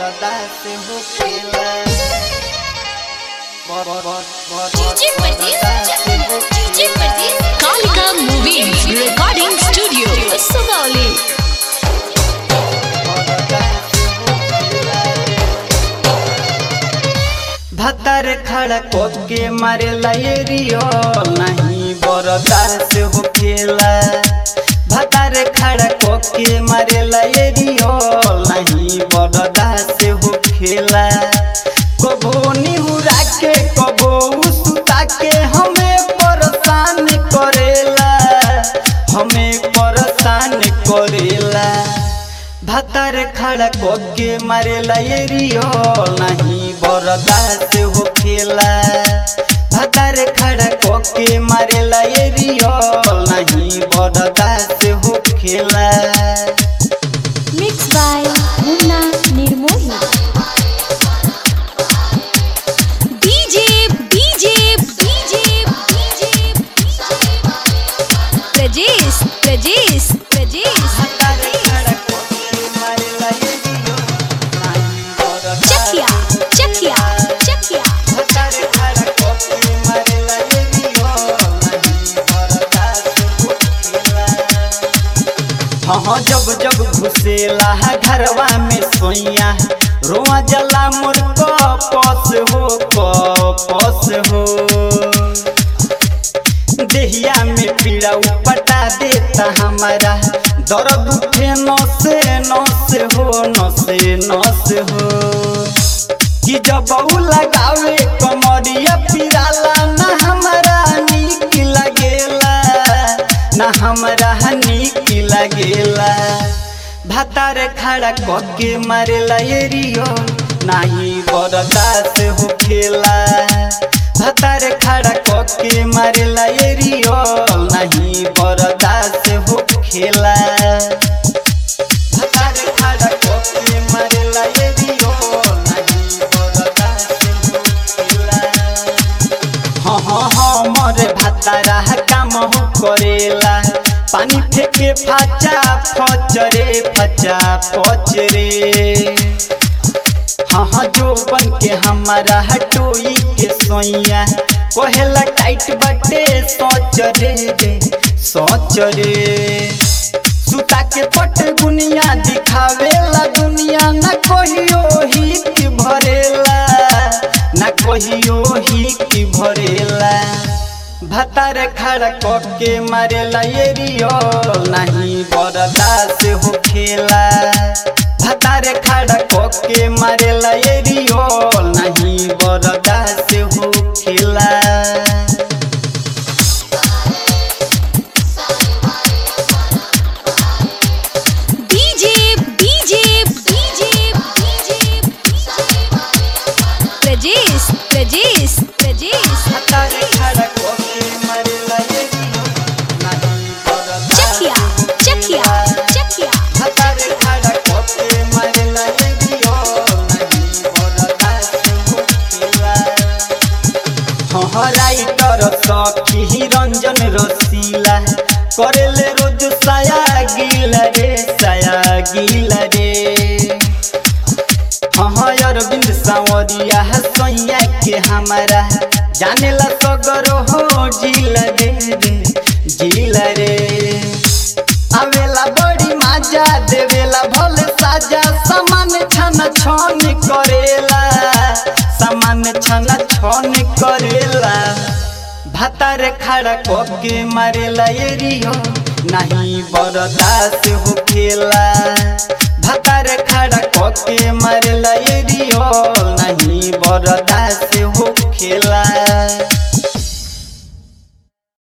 बर्दाश्त होखेला बर- बर- बर- डीजे बर्दाश्त प्रदीप डीजे होखेला। Pradeep Kalika Movies Recording Studio. Sugauli भतर खड़ा के मारे लाइरियो नहीं बर्दाश्त होखेला भतर खड़ा के मारे लाइरियो नहीं बर्दाश्त होखेला कबो निहुरा के कबो सुता के हमें परेशान करेला हमें परेशान करेला भतर खड़ा के मारेला एरियो नहीं बर्दाश्त होखेला भतर खड़ा के मारेला एरियो नहीं बर्दाश्त होखेला mix by Munna Nirmohi DJ DJ DJ DJ Prajesh Prajesh Prajesh भतर खड़ा के मारेला एरियो नहीं बर्दाश्त चकिया चकिया चकिया भतर खड़ा के मारेला एरियो नहीं बर्दाश्त होखेला हाँ जब जब घुसेला है घरवा में सोइया रोआ जला मोर कपस हो कपस हो देहिया में पीड़ा उपटा देता हमारा दर्द उठे नसे नस हो नसे नस हो कि जब ऊ लगावे कमरिया पिराला ना हमरा नीक लगेला ना हमरा नीक लगेला भातार खड़ा कके मारेला एरियो नाही बर्दाश्त होखेला भातार खड़ा कके मारेला एरियो नाही बर्दाश्त होखेला भतार खड़ा कके मारेला एरियो नाही बर्दाश्त होखेला हाँ हाँ हाँ मोरे भातारा काम हो करेला पानी फेंके फाचा फचरे फचा फचरे हाँ हाँ जो बन के हमारा हटोई के सोइया कहेला टाइट बटे सोच रे रे सोच रे सुता के पट गुनिया दिखावेला दुनिया न कहियो हित भरेला न कहियो हित भरेला भतार खड़ा कके मारेला एरियो नहीं बर्दाश्त होखेला भतार खड़ा कके मारेला एरियो नहीं बर्दाश्त होखेला DJ DJ DJ DJ Prajesh Prajesh Prajesh भतार खड़ा कके मारेला एरियो नहीं बर्दाश्त चकिया चकिया चकिया भतार खड़ा कके मारेला एरियो नहीं बर्दाश्त होखेला राइटर सखी रंजन रसीला करेले रोज साया गिल रे साया गिल रे हाँ अरविंद सावरिया सैया के हमारा जानेला सगर हो जिल रे रे जिल रे आवेला बड़ी माजा देवेला भले साजा सामान छन छन करेला सामान छन छन करेला भातार खड़ा कके मारेला एरियो नहीं बर्दाश्त होखेला भातार खड़ा कके मारेला एरियो नहीं बर्दाश्त होखेला